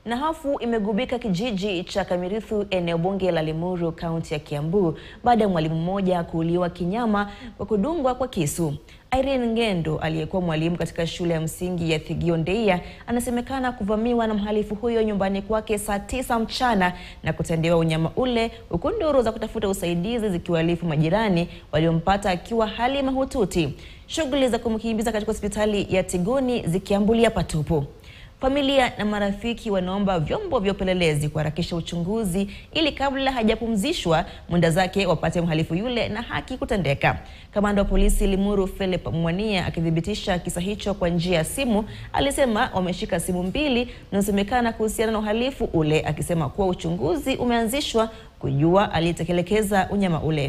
Na hofu imegubika kijiji cha Kamirithu, eneo bunge la Limuru, kaunti ya Kiambu, baada ya mwalimu mmoja kuuliwa kinyama kwa kudungwa kwa kisu. Irene Ngendo aliyekuwa mwalimu katika shule ya msingi ya Thigio Ndeia anasemekana kuvamiwa na mhalifu huyo nyumbani kwake saa tisa mchana na kutendewa unyama ule, huku nduru za kutafuta usaidizi zikiwaarifu majirani waliompata akiwa hali mahututi. Shughuli za kumkimbiza katika hospitali ya Tigoni zikiambulia patupu. Familia na marafiki wanaomba vyombo vya upelelezi kuharakisha uchunguzi ili kabla hajapumzishwa mwenda zake wapate mhalifu yule na haki kutendeka. Kamanda wa polisi Limuru Philip Mwania akithibitisha kisa hicho kwa njia ya simu, alisema wameshika simu mbili zinazosemekana kuhusiana na uhalifu ule, akisema kuwa uchunguzi umeanzishwa kujua aliyetekeleza unyama ule.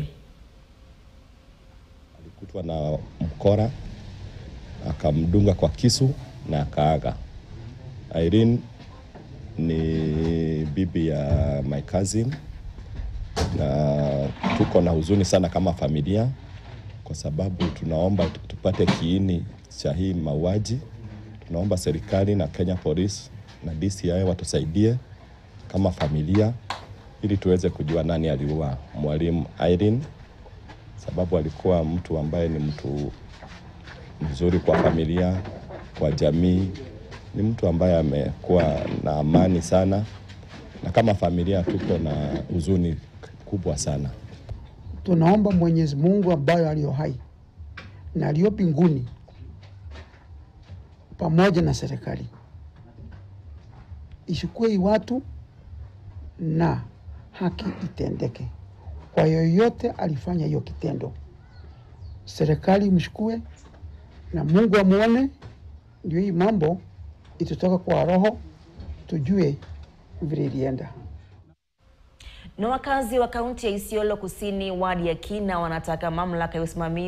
Alikutwa na mkora akamdunga kwa kisu na akaaga. Irene ni bibi ya my cousin, na tuko na huzuni sana kama familia, kwa sababu tunaomba tupate kiini cha hii mauaji. Tunaomba serikali na Kenya Police na DCI watusaidie kama familia, ili tuweze kujua nani aliua mwalimu Irene, sababu alikuwa mtu ambaye ni mtu mzuri kwa familia, kwa jamii ni mtu ambaye amekuwa na amani sana, na kama familia tuko na huzuni kubwa sana. Tunaomba Mwenyezi Mungu ambaye aliyo hai na aliyo mbinguni pamoja na serikali ishukue hii watu na haki itendeke kwa yoyote alifanya hiyo kitendo. Serikali mshukue na Mungu amuone, ndio hii mambo itutoka kwa roho tujue vile ilienda. Na wakazi wa kaunti ya Isiolo Kusini, wadi ya Kina, wanataka mamlaka ya usimamizi